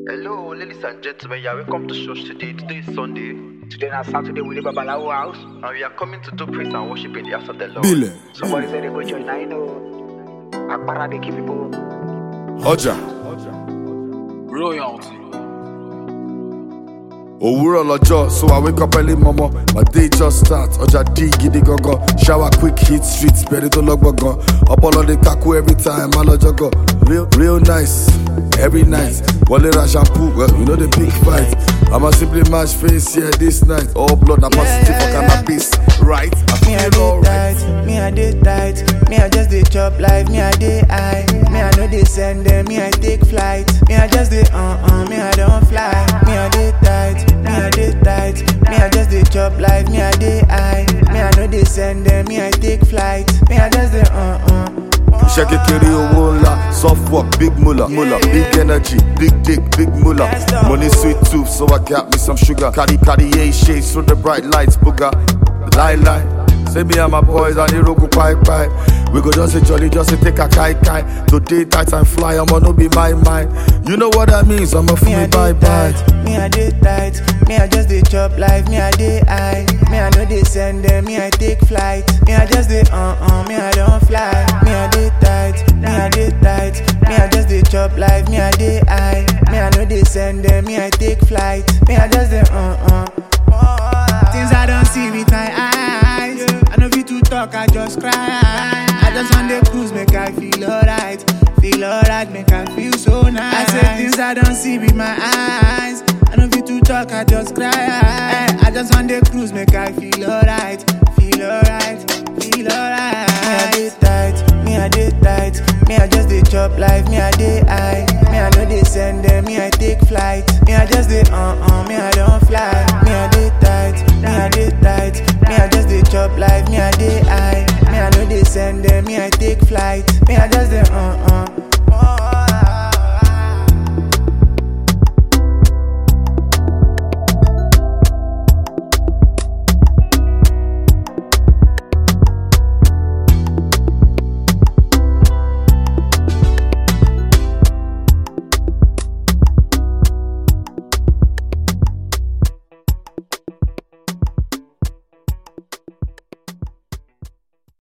Hello, ladies and gentlemen, yeah, welcome to church today. Today is Sunday, Today na Saturday we dey Babalawo house. and we are coming to do praise and worship in the house of the Lord. Bile. Somebody say they go church now you know. Akpara dey kill people. ọjà Royalty. òwúrọ̀ lọ́jọ́ so i wake up early mọ́mọ́ my day just start ọjà dí gidi gangan shower quick hit street bẹ̀rẹ̀ tó lọ́gbọ̀ngàn ọpọlọ dey kaku every time má lọ́jọ́ gan real real nice every night wọlé ra shampoo well you know the big fight i'ma simply match face here this night all blood na positive for cannabis right i Me I feel dey alright. tight, me I dey tight, me I just dey chop life, me I dey high, me I no dey send them, me I take flight, me I just dey uh uh, me I don't fly, me I dey tight, me I dey tight, me I just dey chop life, me I dey high, me I no dey send them, me I take flight, me I just dey uh uh. iṣẹ́ kékeré owó ńlá soft work big mula mula big energy big dick big mula money sweet tooth so i got me some sugar carry carry eight shades through the bright lights booga lie lie say me and my boys and irogu pai pai we go just say jolly just say take a kai kai today tight and fly i'ma no be my mind you know what that means i'ma feel Me I me bye dey bye. tight, me I dey tight, me I just dey chop life, me I dey high, me I no dey send them, me I take flight, me I just dey uh uh, me I don't fly, me I dey tight, me I dey tight, me I just dey chop life, me I dey high, me I no dey send them, me I take flight, me I just dey uh uh. Things I don't see with my eyes, I no fit to talk, I just cry. I just want the cruise, make I feel alright. Feel alright, make I feel so nice. I say things I don't see with my eyes. I know fit to talk, I just cry. I just want the cruise, make I feel alright. Feel alright, feel alright. Me I dey tight, me I dey tight. Me I just dey chop life, me I dey high. Me I know they send them, me I take flight. Me I just dey uh uh, me I don't fly. Me I dey tight, me I dey tight. Me I just dey chop life, me I dey high. Me I know they send them, me I take flight. Me I